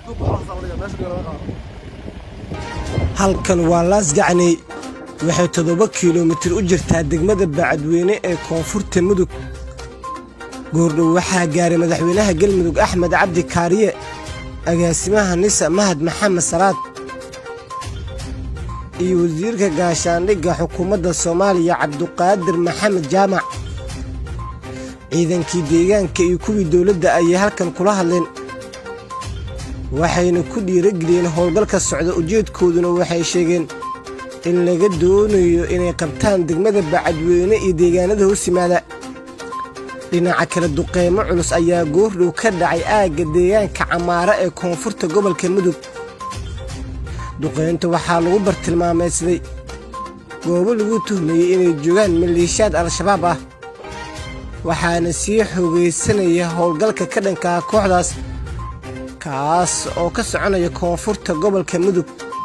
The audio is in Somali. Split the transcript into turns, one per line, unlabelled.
halkan waa laasgacney waxay toddoba kilomitir u jirtaa degmada bacadweyne ee koonfurta mudug goordhow waxaa gaaray madaxweynaha galmudug axmed cabdi kaariye agaasimaha nisa mahad maxamed salaad iyo wasiirka gaashaandhigga xukuumadda soomaaliya cabduqaadir maxamed jaamac ciidankii deegaanka iyo kuwii dowladda ayay halkan kula hadleen waxayna ku dhiirageliyeen howlgalka socda ujeedkooduna waxay sheegeen in laga doonayo inay qabtaan degmada bacadweyne iyo deegaanada hoos yimaada dhinaca kale duqeymo culus ayaa goordhow ka dhacay aagga deegaanka camaara ee koonfurta gobolka mudug duqeynta waxaa lagu bartilmaameydsaday goobo lagu tuhmayey inay joogaan maleeshiyaad al-shabaab ah waxaana sii xoogaysanaya howlgalka ka dhankaa kooxdaas kaas oo ka soconaya koonfurta gobolka mudug